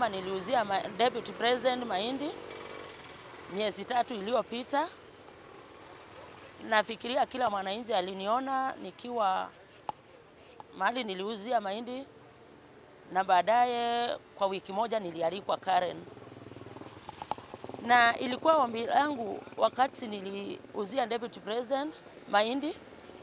kama niliuzia ma, deputy president mahindi miezi tatu iliyopita. Nafikiria kila mwananchi aliniona nikiwa mahali niliuzia mahindi, na baadaye kwa wiki moja nilialikwa Karen, na ilikuwa ombi langu wakati niliuzia deputy president mahindi,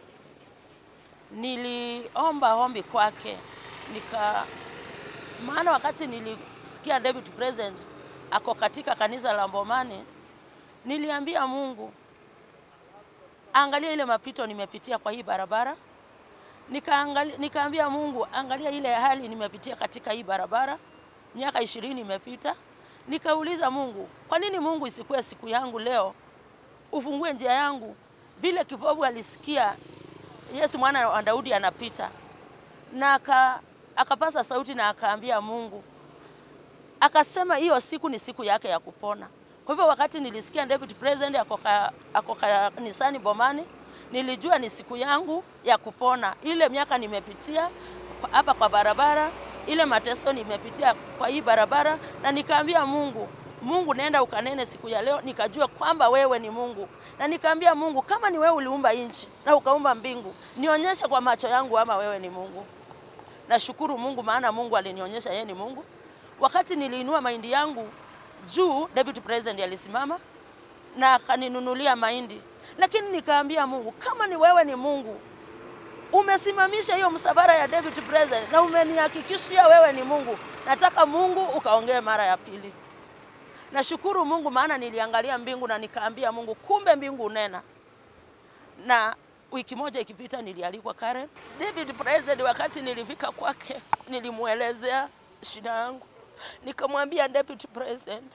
niliomba ombi kwake nika maana wakati nilisikia deputy president ako katika kanisa la Mbomani, niliambia Mungu, angalia ile mapito nimepitia kwa hii barabara. Nikaangalia, nikaambia Mungu, angalia ile hali nimepitia katika hii barabara, miaka ishirini imepita. Nikauliza Mungu, kwa nini Mungu isikuwe siku yangu leo, ufungue njia yangu, vile kipofu alisikia Yesu mwana wa Daudi anapita na aka akapasa sauti na akaambia Mungu, akasema hiyo siku ni siku yake ya kupona. Kwa hivyo wakati nilisikia deputy president ako kanisani Bomani, nilijua ni siku yangu ya kupona. Ile miaka nimepitia hapa kwa barabara, ile mateso nimepitia kwa hii barabara, na nikaambia Mungu, Mungu nenda ukanene siku ya leo, nikajua kwamba wewe ni Mungu, na nikaambia Mungu, kama ni wewe uliumba nchi na ukaumba mbingu, nionyeshe kwa macho yangu ama wewe ni Mungu. Nashukuru Mungu maana Mungu alinionyesha yeye ni Mungu. Wakati niliinua mahindi yangu juu, deputy president alisimama na akaninunulia mahindi, lakini nikaambia Mungu, kama ni wewe ni Mungu, umesimamisha hiyo msafara ya deputy president na umenihakikishia wewe ni Mungu, nataka Mungu ukaongee mara ya pili. Nashukuru Mungu maana niliangalia mbingu na nikaambia Mungu, kumbe mbingu unena na wiki moja ikipita nilialikwa Karen. David President, wakati nilifika kwake, nilimwelezea shida yangu, nikamwambia Deputy President,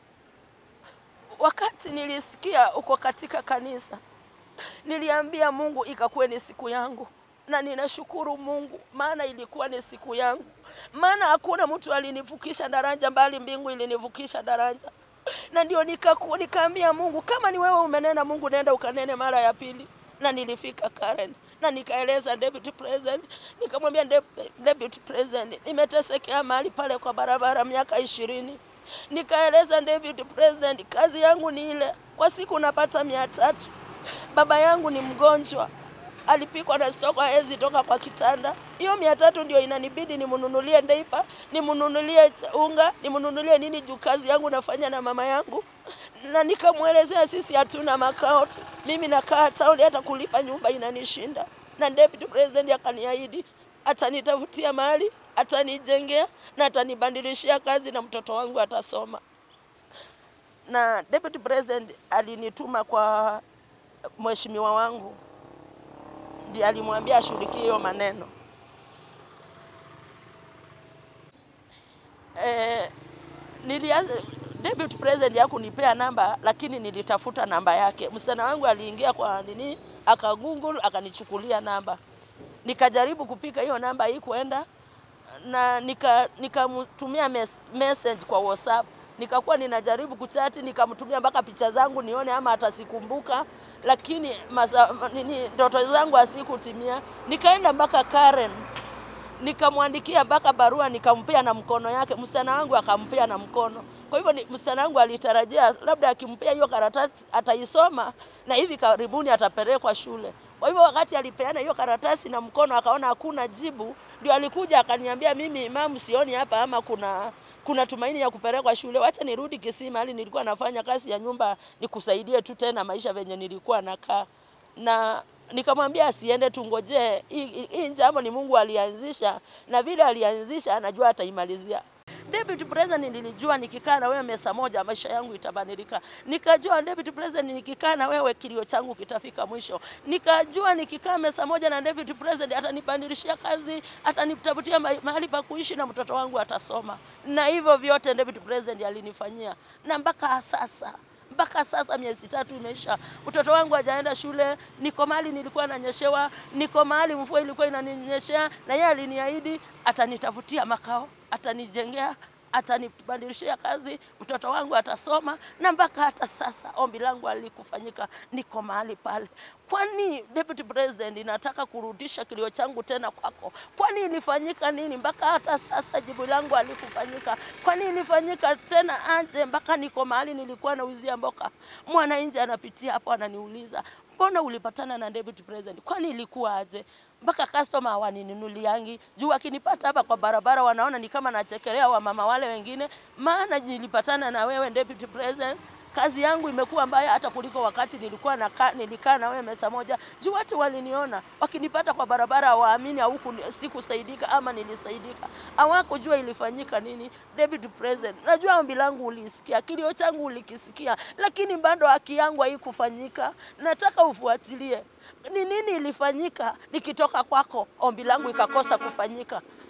wakati nilisikia uko katika kanisa, niliambia Mungu ikakuwe ni siku yangu, na ninashukuru Mungu maana ilikuwa ni siku yangu, maana hakuna mtu alinivukisha daraja, bali mbingu ilinivukisha daraja, na ndio nikaku, nikaambia Mungu, kama ni wewe umenena, Mungu nenda ukanene mara ya pili na nilifika Karen na nikaeleza deputy president, nikamwambia deputy president, nimetesekea mahali pale kwa barabara miaka ishirini. Nikaeleza deputy president, kazi yangu ni ile, kwa siku napata mia tatu. Baba yangu ni mgonjwa, alipikwa na stoko, hawezi toka kwa kitanda. Hiyo mia tatu ndio inanibidi nimnunulie ndeipa, nimnunulie unga, nimnunulie nini juu kazi yangu nafanya na mama yangu na nikamwelezea sisi hatuna makao, mimi nakaa town, hata kulipa nyumba inanishinda. Na deputy president akaniahidi atanitafutia mahali, atanijengea na atanibadilishia kazi na mtoto wangu atasoma. Na deputy president alinituma kwa mheshimiwa wangu, ndiye alimwambia ashughulikie hiyo maneno eh, nilianza deputy president hakunipea namba, lakini nilitafuta namba yake. Msichana wangu aliingia kwa nini, aka google akanichukulia namba, nikajaribu kupika hiyo namba, haikuenda na nikamtumia nika mes message kwa WhatsApp, nikakuwa ninajaribu kuchati, nikamtumia mpaka picha zangu nione ama atasikumbuka, lakini masa, nini ndoto zangu asikutimia. Nikaenda mpaka Karen nikamwandikia mpaka barua nikampea na mkono yake, msichana wangu akampea na mkono. Kwa hivyo msichana wangu alitarajia labda akimpea hiyo karatasi ataisoma na hivi karibuni atapelekwa shule. Kwa hivyo wakati alipeana hiyo karatasi na mkono akaona hakuna jibu, ndio alikuja akaniambia, mimi mama, sioni hapa ama kuna kuna tumaini ya kupelekwa shule, wacha nirudi Kisii mahali nilikuwa nafanya kazi ya nyumba, nikusaidie tu tena maisha venye nilikuwa nakaa na nikamwambia asiende, tungojee hii jambo, ni Mungu alianzisha, na vile alianzisha anajua ataimalizia. Deputy President nilijua nikikaa na wewe mesa moja maisha yangu itabadilika. Nikajua Deputy President nikikaa na wewe kilio changu kitafika mwisho. Nikajua nikikaa mesa moja na Deputy President atanibadilishia kazi, atanitafutia mahali pa kuishi na mtoto wangu atasoma. Na hivyo vyote Deputy President alinifanyia. Na mpaka sasa mpaka sasa miezi tatu imeisha, mtoto wangu hajaenda shule. Niko mahali nilikuwa nanyeshewa, niko mahali mvua ilikuwa inaninyeshea, na yeye aliniahidi atanitafutia makao, atanijengea atanibadilishia kazi, mtoto wangu atasoma, na mpaka hata sasa ombi langu alikufanyika, niko mahali pale. Kwani Deputy President, inataka kurudisha kilio changu tena kwako? Kwani ilifanyika nini mpaka hata sasa jibu langu alikufanyika? Kwani ilifanyika tena aje mpaka niko mahali nilikuwa nauzia mboka? Mwananchi anapitia hapo ananiuliza mbona ulipatana na Deputy President? Kwani ilikuwa aje? Mpaka customer hawaninunuliangi juu akinipata hapa kwa barabara wanaona ni kama nachekelea wamama wale wengine, maana nilipatana na wewe Deputy President kazi yangu imekuwa mbaya hata kuliko wakati nilikuwa naka, nilikaa na wewe mesa moja. Juu watu waliniona wakinipata kwa barabara, hawaamini huku sikusaidika ama nilisaidika, hawakujua ilifanyika nini. David President, najua ombi langu ulisikia, kilio changu ulikisikia, lakini bado haki yangu haikufanyika. Nataka ufuatilie ni nini ilifanyika nikitoka kwako, ombi langu ikakosa kufanyika.